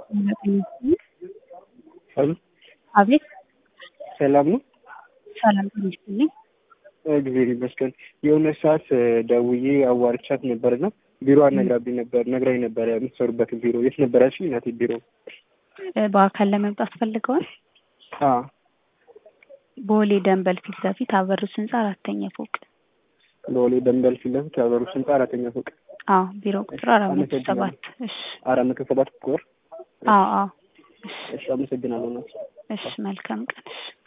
ሄሎ አቤት ሰላም ነው? ሰላም ጤና ይስጥልኝ። እግዚአብሔር ይመስገን። የሆነ ሰዓት ደውዬ አዋርቻት ነበርና ቢሮ አነግራብኝ ነበር ነግራኝ ነበር የምትሰሩበትን ቢሮ የት ነበር ያልሽኝ? እናቴ ቢሮ እ በአካል ለመምጣት ፈልገዋል? አ ቦሌ ደንበል ፊት ለፊት አበሩስ ህንጻ አራተኛ ፎቅ። ቦሌ ደንበል ፊት ለፊት ያበሩት ህንጻ አራተኛ ፎቅ አዎ ቢሮ ቁጥር አራት መቶ ሰባት እሺ አራት መቶ ሰባት ቁጥር አዎ አዎ እሺ እሺ፣ አመሰግናለሁ እናት። እሺ መልካም ቀን እሺ